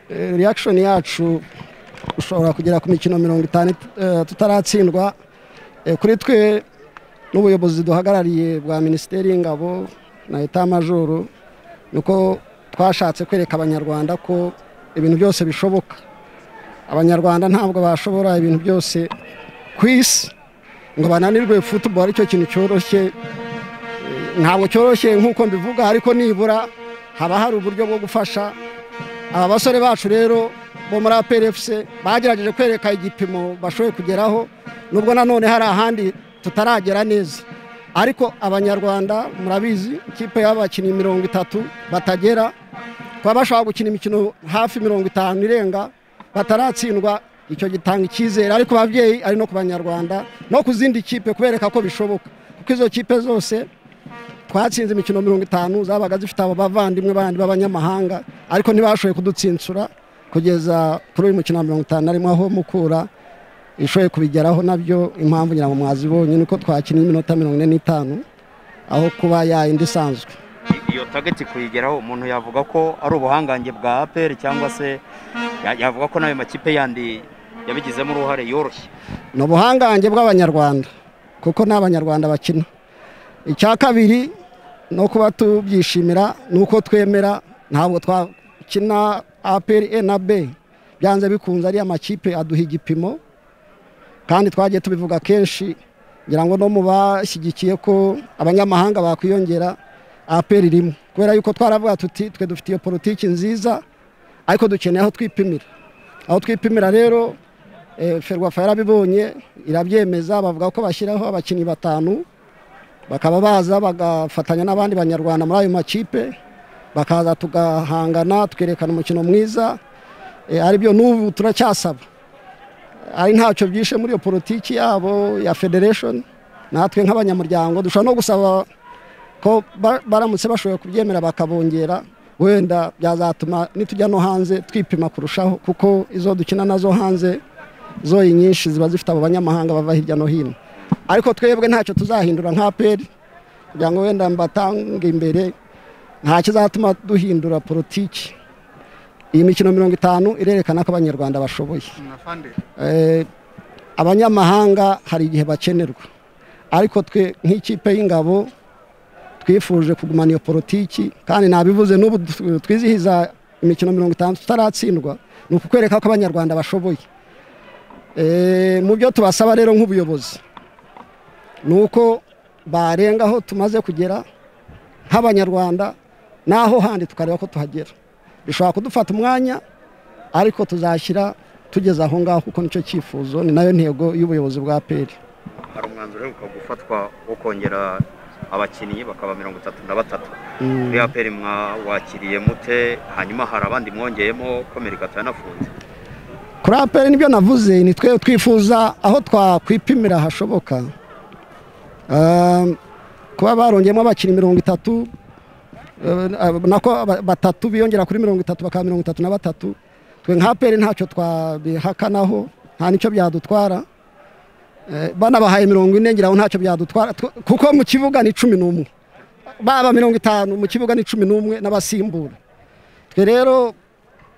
reaction yacu ushobora kugera ku mikino mirongo itanu tutaratsindwa kuri twe n'ubuyobozi duhagarariye bwa minisiteri y'ingabo na etamajoro niko twashatse kwereka abanyarwanda ko ibintu byose bishoboka abanyarwanda ntabwo bashobora ibintu byose ku isi ngo bananirwe futuboro aricyo kintu cyoroshye ntabwo cyoroshye nk'uko mbivuga ariko nibura haba hari uburyo bwo gufasha aba basore bacu rero bo muri aperefuse bagerageje kwereka igipimo bashoboye kugeraho nubwo nanone hari ahandi tutaragera neza ariko abanyarwanda murabizi ikipe y'abakinnyi mirongo itatu batagera kuba bashobora gukina imikino hafi mirongo itanu irenga bataratsindwa icyo gitanga icyizere ari ku babyeyi ari no ku banyarwanda no ku zindi kipe kubereka ko bishoboka kuko izo kipe zose twatsinze imikino mirongo itanu zabaga zifite abo bavandimwe bandi b'abanyamahanga ariko ntibashoboye kudutsinsura kugeza kuri uyu mukino wa mirongo itanu arimo aho mukura ishoboye kubigeraho nabyo impamvu nyirango mwazibonye ni uko twakinnye iminota mirongo ine n'itanu aho kuba yayindi isanzwe iyo tageti kuyigeraho umuntu yavuga ko ari ubuhangange bwa aperi cyangwa se yavuga ko n'ayo makipe yandi yabigizemo uruhare yoroshye ni ubuhangange bw'abanyarwanda kuko ni abanyarwanda bakina icya kabiri no kuba tubyishimira ni uko twemera ntabwo twakina aperi e na b byanze bikunze ari amakipe aduha igipimo kandi twagiye tubivuga kenshi ngira ngo no mu bashyigikiye ko abanyamahanga bakwiyongera aperi rimwe kubera yuko twaravuga tuti twe dufite iyo politiki nziza ariko dukeneye aho twipimira aho twipimira rero ferwafa yarabibonye irabyemeza bavuga ko bashyiraho abakinnyi batanu bakaba baza bagafatanya n'abandi banyarwanda muri ayo makipe bakaza tugahangana twerekana umukino mwiza aribyo n'ubu turacyasaba ari ntacyo byishe muri iyo politiki yabo ya federation natwe nk'abanyamuryango dushobora no gusaba ko baramutse bashobora kubyemera bakabongera wenda byazatuma nitujya no hanze twipima kurushaho kuko izo dukina nazo hanze zo nyinshi ziba zifite abo banyamahanga bava hirya no hino ariko twebwe ntacyo tuzahindura nka peri kugira ngo wenda mbatange imbere nta kizatuma duhindura politiki iyi mikino mirongo itanu irerekana ko abanyarwanda bashoboye abanyamahanga hari igihe bakenerwa ariko twe nk'ikipe y'ingabo twifuje kugumana iyo politiki kandi nabivuze n'ubu twizihiza imikino mirongo itanu tutaratsindwa ni ukukwereka ko abanyarwanda bashoboye mu byo tubasaba rero nk'ubuyobozi ni uko barenga aho tumaze kugera nk'abanyarwanda n'aho handi tukareba ko tuhagera bishobora kudufata umwanya ariko tuzashyira tugeze aho ngaho kuko nicyo cyifuzo ni nayo ntego y'ubuyobozi bwa peri hari umwanzuro uheruka gufatwa wo kongera abakinnyi bakaba mirongo itatu na batatu muri aperi mwakiriye mute hanyuma hari abandi mwongeyemo ko mirikatu yanafunze kuri aperi nibyo navuze ni twe twifuza aho twakwipimira hashoboka kuba barongeyemo abakinnyi mirongo itatu nako batatu biyongera kuri mirongo itatu bakaba mirongo itatu na batatu twe nka peri ntacyo twabihakanaho nta nicyo byadutwara banabahaye mirongo ine ngira ngo ntacyo byadutwara kuko mu kibuga ni cumi n'umwe baba mirongo itanu mu kibuga ni cumi n'umwe n'abasimbura twe rero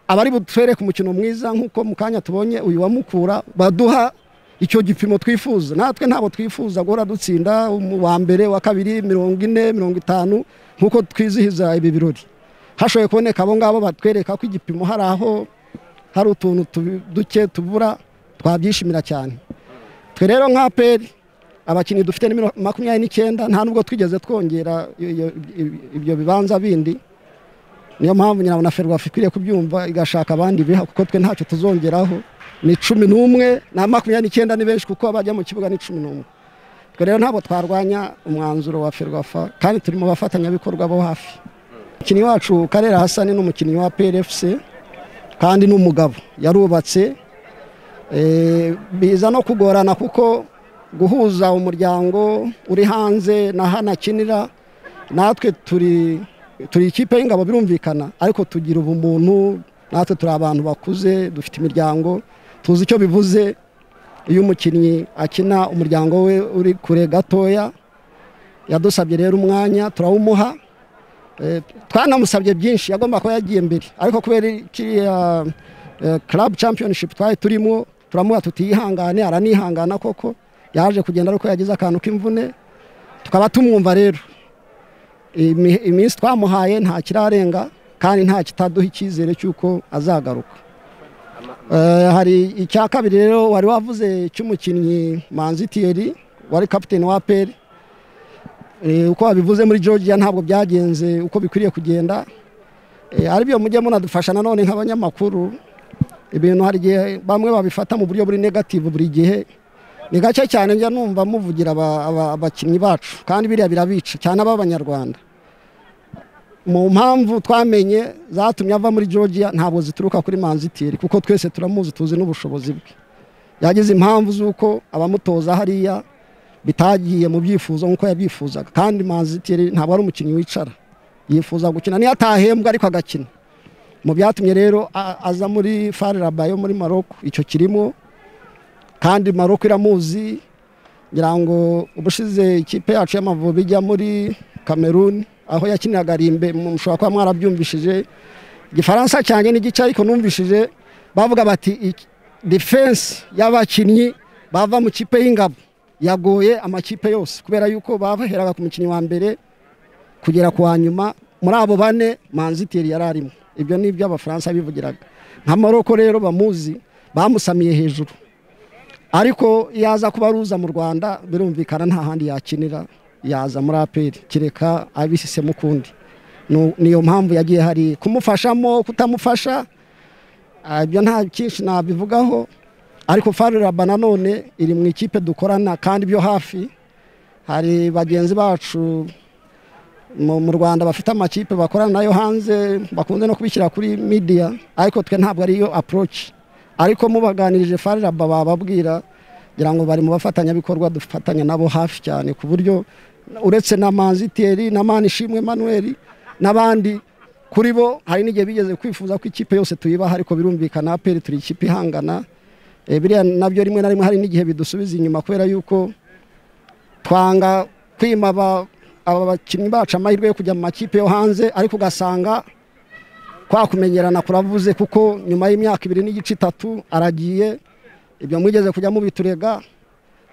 abari butwereke umukino mwiza nk'uko mu kanya tubonye uyu wamukura baduha icyo gipimo twifuza natwe ntabwo twifuza guhora dutsinda uwa mbere wa kabiri mirongo ine mirongo itanu nk'uko twizihiza ibi birori hashoboye kuboneka abo ngabo batwereka ko igipimo hari aho hari utuntu duke tubura twabyishimira cyane twe rero nka peri abakinnyi dufite nimero makumyabiri n'icyenda nta nubwo twigeze twongera ibyo bibanza bindi niyo mpamvu nyirabona ferwafa ikwiriye kubyumva igashaka abandi biha kuko twe ntacyo tuzongeraho ni cumi n'umwe na makumyabiri n'icyenda ni benshi kuko bajya mu kibuga ni cumi n'umwe twe rero ntabwo twarwanya umwanzuro wa ferwafa kandi turi mu bafatanyabikorwa bo hafi umukinnyi wacu karera hasani ni umukinnyi wa prfc kandi ni umugabo yarubatse biza no kugorana kuko guhuza umuryango uri hanze na hano akinira natwe turi turi ikipe y'ingabo birumvikana ariko tugira ubumuntu natwe turi abantu bakuze dufite imiryango tuzi icyo bivuze iyo umukinnyi akina umuryango we uri kure gatoya yadusabye rero umwanya turawumuha Eh, twanamusabye byinshi yagomba kuba yagiye mbere ariko kubera kiriya eh, club championship twari turimo turamuha tutihangane aranihangana koko yaje kugenda ariko yagize akantu k'imvune tukaba tumwumva rero Imi- iminsi twamuhaye nta kirarenga kandi nta kitaduha icyizere cy'uko azagaruka Eh, hari icya kabiri rero wari wavuze cy'umukinnyi manzi tiyeri wari kapiteni wa peri Eh, uko wabivuze muri georgia ntabwo byagenze uko bikwiriye kugenda Eh, ari byo mujye munadufasha nanone nk'abanyamakuru ibintu hari igihe bamwe babifata mu buryo buri negative buri gihe ni gake cyane njya numva muvugira aba- aba- abakinnyi bacu kandi biriya birabica cyane ab'abanyarwanda mu mpamvu twamenye zatumye ava muri georgia ntabwo zituruka kuri manzitiri kuko twese turamuzi tuzi n'ubushobozi bwe yagize impamvu z'uko abamutoza hariya bitagiye mu byifuzo nk'uko yabyifuzaga kandi manzitiri ntabwo ari umukinnyi wicara yifuza gukina niyo atahembwa ariko agakina mu byatumye rero a- aza muri fareraba yo muri maroko icyo kirimo kandi maroko iramuzi ngira ngo ubushize ikipe yacu y'amavubi ijya muri kameruni aho yakiniraga rimbe mu- mushobora kuba mwarabyumvishije igifaransa cyanjye n'igice ariko numvishije bavuga bati "Iki- defense y'abakinnyi bava mu kipe y'ingabo yagoye amakipe yose kubera yuko baheraga ku mukinnyi wa mbere kugera ku wa nyuma muri abo bane manzitiri yari arimo ibyo ni ibyo abafaransa bivugiraga nka maroko rero bamuzi bamusamiye hejuru ariko yaza kuba aruza mu rwanda birumvikana nta handi yakinira yaza muri aperi kereka abisisemo ukundi Nu- niyo mpamvu yagiye hari kumufashamo kutamufasha ah, ibyo nta cyinshi nabivugaho ariko fariraba nanone iri mu ikipe dukorana kandi byo hafi hari bagenzi bacu mu mu rwanda bafite amakipe bakorana nayo hanze bakunze no kubishyira kuri midiya ariko twe ntabwo ariyo approach ariko mubaganirije fariraba bababwira ngira ngo bari mu bafatanyabikorwa dufatanya nabo hafi cyane ku buryo uretse na manziteri na manishimwe manuel n'abandi kuri bo hari n'igihe bigeze kwifuza ko ikipe yose tuyibaha ariko birumvikana aperi turi ikipe ihangana Eh, biriya nabyo rimwe na rimwe hari n'igihe bidusubiza inyuma kubera yuko twanga kwima aba aba bakinnyi bacu amahirwe yo kujya mu makipe yo hanze ariko ugasanga kwa kumenyerana kuravuze kuko nyuma y'imyaka ibiri n'igice itatu aragiye ibyo mwigeze kujya mubiturega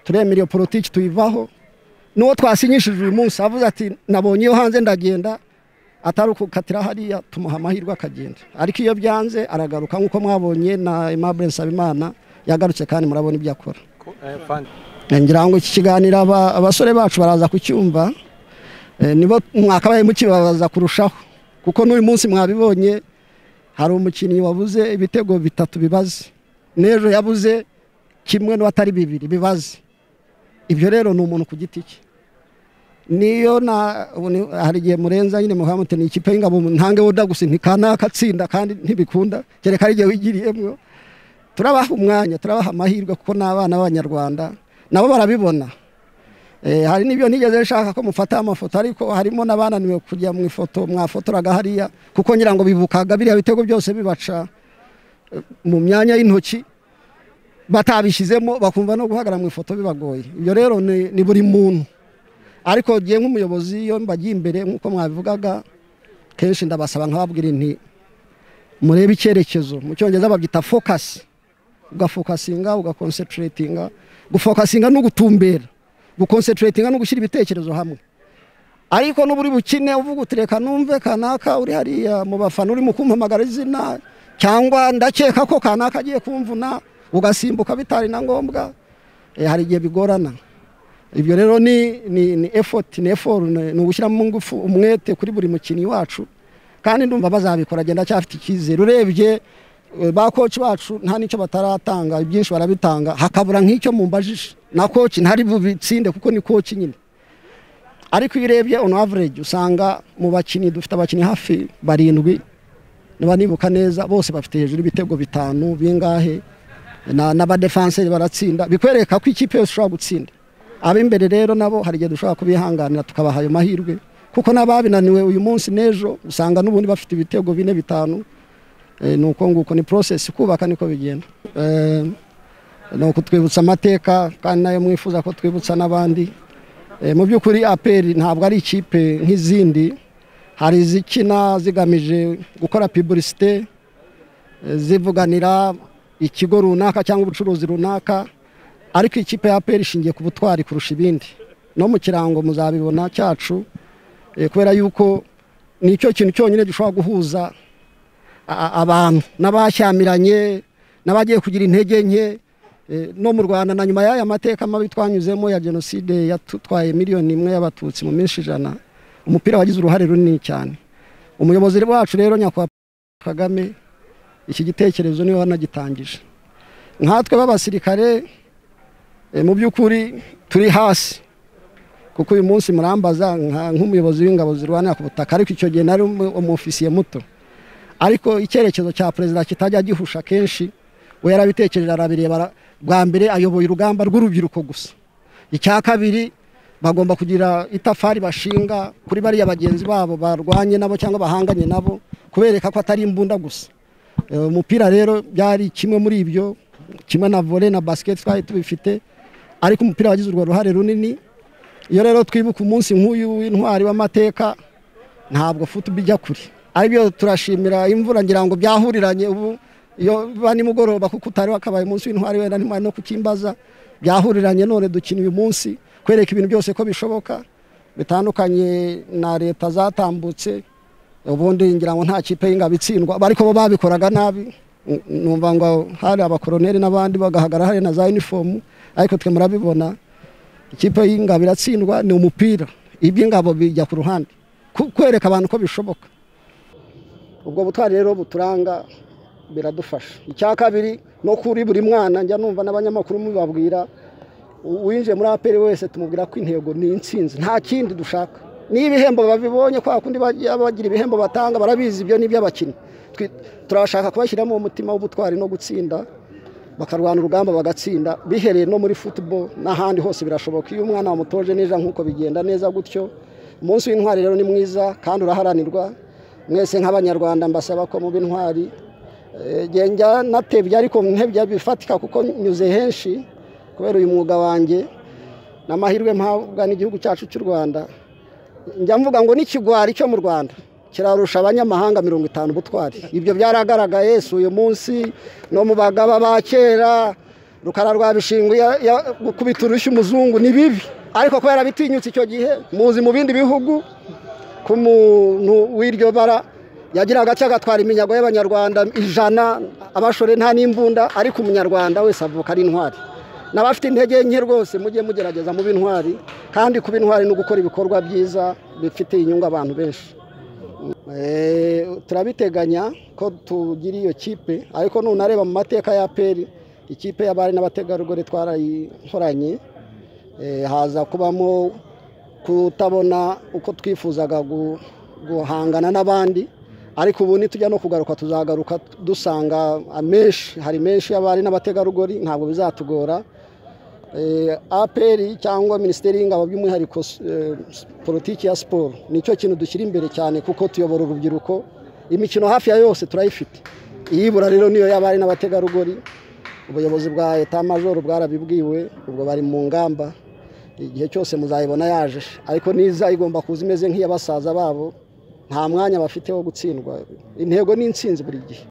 turemera iyo politiki tuyivaho n'uwo twasinyishije uyu munsi avuze ati nabonye iyo hanze ndagenda atari ukukatira hariya tumuha amahirwe akagenda ariko iyo byanze aragaruka nk'uko mwabonye na Aimable Nsabimana yagarutse kandi murabona ibyo akora ngira ngo iki kiganiro aba- abasore bacu baraza kucyumva eh, nibo mwakabaye mukibabaza kurushaho kuko n'uyu munsi mwabibonye hari umukinnyi wabuze ibitego bitatu bibaze n'ejo yabuze kimwe n'uwatari bibiri bibaze ibyo rero ni umuntu ku giti cye niyo na ubu ni- hari igihe murenza nyine muhamute ni ikipe y'ingabo ntange woda gusa ntikanaka atsinda kandi ntibikunda kereka ari igihe wigiriyemwo turabaha umwanya turabaha amahirwe kuko ni abana b'abanyarwanda nabo barabibona Eh, hari n'ibyo nigeze nshaka ko mufata amafoto ariko harimo n'abananiwe kujya mu ifoto mwafotoraga hariya kuko ngira ngo bibukaga biriya bitego byose bibaca eh, mu myanya y'intoki batabishyizemo bakumva no guhagarara mu ifoto bibagoye ibyo rero ni, ni buri muntu ariko gihe nk'umuyobozi iyo mbagiye imbere nk'uko mwabivugaga kenshi ndabasaba nkababwira inti murebe icyerekezo mu cyongereza babyita focus ugafokasinga ugakonsetiratinga gufokasinga ni ugutumbera gukonsetiratinga ni ugushyira ibitekerezo hamwe ariko n'uba uri bukine uvuga uti reka numve kanaka uri hariya mu bafana urimo kumpamagara izina cyangwa ndakeka ko kanaka agiye kumvuna ugasimbuka bitari na ngombwa eh, hari igihe bigorana ibyo rero ni ni ni effort ni effort ni ni ugushyiramo ingufu umwete kuri buri mukinnyi wacu kandi ndumva bazabikora agenda cyafite icyizere urebye eh, ba coach bacu nta nicyo bataratanga ibyinshi barabitanga hakabura nk'icyo mumbajije na coach ntari bubitsinde kuko ni coach nyine ariko iyo urebye on average usanga mu bakinnyi dufite abakinnyi hafi barindwi niba nibuka neza bose bafite hejuru ibitego bitanu bingahe na- n'abadefanseri baratsinda bikwereka ko ikipe yose ishobora gutsinda ab'imbere rero nabo hari igihe dushobora kubihanganira tukabaha ayo mahirwe kuko n'ababinaniwe uyu munsi n'ejo usanga n'ubundi bafite ibitego bine bitanu Eh, ni uko nguko ni process kubaka niko bigenda Eh, ni ukutwibutsa amateka kandi nayo mwifuza ko twibutsa n'abandi Eh, mu by'ukuri aperi ntabwo ari ikipe nk'izindi hari izikina zigamije gukora piburisite eh, zivuganira ikigo runaka cyangwa ubucuruzi runaka ariko ikipe ya aperi ishingiye ku butwari kurusha ibindi no mu kirango muzabibona cyacu eh, kubera yuko ni cyo kintu cyonyine gishobora guhuza a- a- abantu n'abashyamiranye n'abagiye kugira intege nke eh, no mu rwanda na nyuma y'aya mateka mabi twanyuzemo ya jenoside yatutwaye miliyoni imwe y'abatutsi mu minsi ijana umupira wagize uruhare runini cyane umuyobozi wacu rero nyakubahwa kagame iki gitekerezo niwe wanagitangije nkatwe b'abasirikare eh, mu by'ukuri turi hasi kuko uyu munsi murambaza nka- nk'umuyobozi w'ingabo zirwanira ku butaka ariko icyo gihe nari umu- umufisiye muto ariko icyerekezo cya perezida kitajya gihusha kenshi we yarabitekereje arabireba ara- bwa mbere ayoboye urugamba rw'urubyiruko gusa icya kabiri bagomba kugira itafari bashinga kuri bariya bagenzi babo barwanye nabo cyangwa bahanganye nabo kubereka ko atari imbunda gusa Eh, umupira rero byari kimwe muri ibyo kimwe na vole na basiketi twari tubifite ariko umupira wagize urwo ruhare runini iyo rero twibuka umunsi nk'uyu w'intwari w'amateka ntabwo futubi ijya kure aribyo turashimira imvura ngira ngo byahuriranye ubu iyo biba nimugoroba kuko utari wakabaye umunsi w'intwari wenda ntimwari no kukimbaza byahuriranye none dukina uyu munsi kwereka ibintu byose ko bishoboka bitandukanye na leta zatambutse ubundi ngira ngo nta kipe y'ingabo itsindwa ariko bo babikoraga nabi N- numva ngo hari abakoroneri n'abandi bagahagara hari na za uniform ariko twe murabibona ikipe y'ingabo iratsindwa ni umupira iby'ingabo bijya ku ruhande Ku- kwereka abantu ko bishoboka ubwo butwari rero buturanga biradufasha icya kabiri no kuri buri mwana njya numva n'abanyamakuru mubabwira u- uwinjiye muri aperi wese tumubwira ko intego ni intsinzi nta kindi dushaka n'ibihembo babibonye kwa kundi bajya bagira ibihembo batanga barabizi ibyo ni iby'abakinnyi Twi- turashaka kubashyiramo umutima w'ubutwari no gutsinda bakarwana urugamba bagatsinda bihereye no muri football n'ahandi hose birashoboka iyo umwana wamutoje neza nk'uko bigenda neza gutyo umunsi w'intwari rero ni mwiza kandi uraharanirwa mwese nk'abanyarwanda mbasaba ko muba intwari Eh, njye njya natebye ariko ntebye bifatika kuko nyuze henshi kubera uyu mwuga wanjye n'amahirwe mpabwa n'igihugu cyacu cy'u rwanda njya mvuga ngo n'ikigwari cyo mu rwanda kirarusha abanyamahanga mirongo itanu ubutwari ibyo byaragaragaye si uyu munsi no mu bagaba ba kera rukara rwa bishingwe ya- ya- gukubita urushyi umuzungu ni bibi ariko kubera bitinyutse icyo gihe muzi mu bindi bihugu ku muntu w'iryo bara yagira agace agatwara iminyago y'abanyarwanda ijana abashore nta n'imbunda ariko umunyarwanda wese avuka ari intwari n'abafite intege nke rwose mujye mugerageza mube intwari kandi kuba intwari ni ugukora ibikorwa byiza bifitiye inyungu abantu benshi Eh, turabiteganya ko tugira iyo kipe ariko nunareba mu mateka ya peri ikipe y'abari n'abategarugori twarayihoranye Eh, haza kubamo kutabona uko twifuzaga gu- guhangana n'abandi ariko ubu nitujya no kugaruka tuzagaruka dusanga amenshi hari menshi y'abari n'abategarugori ntabwo bizatugora Eh, aperi cyangwa minisiteri y'ingabo by'umwihariko eh, politiki ya siporo nicyo kintu dushyira imbere cyane kuko tuyobora urubyiruko imikino hafi ya yose turayifite iyibura rero niyo y'abari n'abategarugori ubuyobozi bwa eta majoro bwarabibwiwe ubwo bari mu ngamba igihe cyose muzayibona yaje ariko niza igomba kuza imeze nk'iyabasaza babo nta mwanya bafite wo gutsindwa intego ni intsinzi buri gihe